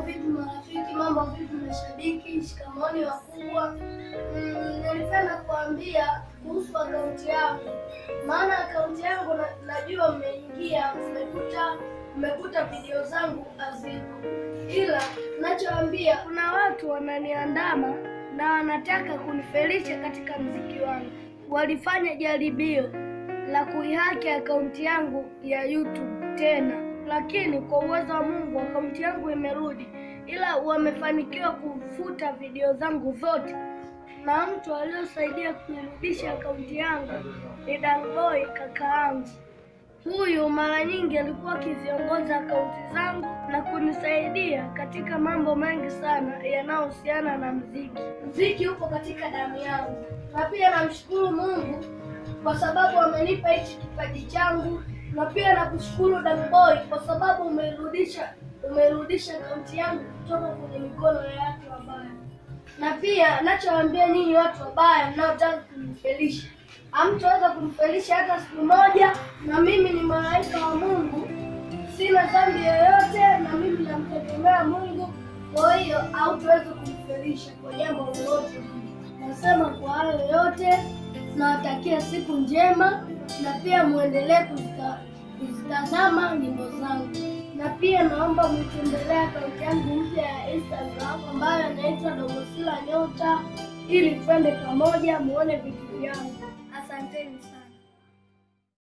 vipi marafiki, mambo vipi mashabiki, shikamoni wakubwa. Mm, nilipenda kuambia kuhusu akaunti yangu, maana akaunti yangu na, najua mmeingia mmekuta mmekuta video zangu hazipo, ila nachoambia kuna watu wananiandama na wanataka kunifelisha katika mziki wangu. Walifanya jaribio la kuihaki akaunti yangu ya YouTube tena, lakini kwa uwezo wa Mungu akaunti yangu imerudi, ila wamefanikiwa kufuta video zangu zote, na mtu aliyosaidia kuirudisha akaunti yangu ni Danboy kaka yangu. Huyu mara nyingi alikuwa akiziongoza akaunti zangu na kunisaidia katika mambo mengi sana yanayohusiana na mziki. Mziki upo katika damu yangu, na pia namshukuru Mungu kwa sababu amenipa hichi kipaji changu, na pia nakushukuru Danboy kwa sababu umeirudisha umeirudisha akaunti yangu kutoka kwenye mikono ya watu wabaya. Na pia nachowaambia ninyi watu wabaya mnaotaka kunifelisha, hamtaweza kunifelisha hata siku moja, na mimi ni malaika wa Mungu, sina dhambi yoyote, na mimi namtegemea Mungu. Kwa hiyo hautaweza kunifelisha kwa jambo lolote. Nasema kwa hayo yote, nawatakia siku njema, na pia muendelee kuzita- kuzitazama nyimbo zangu, na pia naomba mwitembelee akaunti yangu mpya ya Instagram ambayo inaitwa Dogosila Nyota, ili twende pamoja muone vitu vyangu. Asanteni sana.